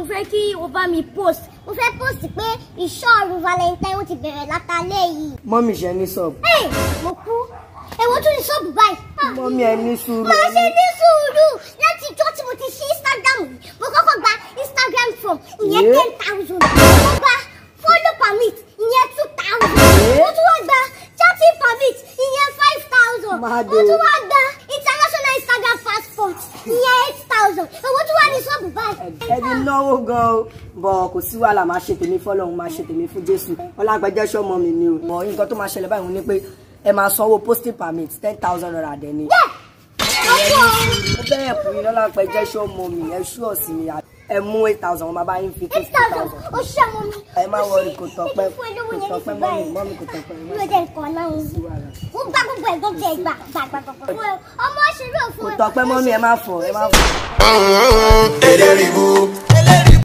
fẹ́ kí o bá mi post mo fẹ́ post pé ìṣọ́ọ̀rù valentine ó ti bẹ̀rẹ̀ látàlẹ́ yìí. mọ́mì ṣe ní sọ́ọ̀bù. Hey, mo kú èwo tún ní ṣọ́ọ̀bù báyìí. Ah, mọ́mì ẹ ní sùúrù. máa ṣe ní sùúrù láti ìjọ tí mo ti ṣí instagram yìí mo kọ́kọ́ gba instagram from ìyẹn Yeah. ten thousand mo gba follow permit ìyẹn two thousand Yeah. mo tún wá gba chatting permit ìyẹn five thousand Máa mo dé. tún wá gba international instagram passport ìyẹn eight thousand èwo tún wá ní ṣọ́ọ̀bù báyìí. ẹbí náwó gan o bọ̀ kò sí wàhálà máa ṣe tèmi fọlọ́run máa ṣe tèmi fún jésù ọlágbẹ́jẹ́ sọ́mọ mi ni o bọ̀ nǹkan tó máa ṣẹlẹ̀ báyìí ni pé ẹ máa sanwó posting permit ten thousand naira dẹ̀ ni. owó mo bẹ̀rẹ̀ fún yín lọ́lágbẹ́jẹ́ sọ́mọ mi ẹ ṣú ọ̀sìn mi ẹ mú eight thousand wọn máa bá yín fi eight fifty thousand thousand. ó ṣe ọmọ mi. ẹ má wọrí kò tọpẹ́ fún olówó kò yẹn tọpẹ́ ní mọ́mì báyìí. mọ́mì kò tọpẹ́ mi ò jẹ́ nǹkan náà ń ó gbá gbogbo ẹ̀gbọ́n jẹ gbà gbà gbà gbà gbà. ọmọ ṣeré òfin kò tọpẹ́ mọ́mì ẹ má fọ̀ ẹ má fọ̀. Eléribu,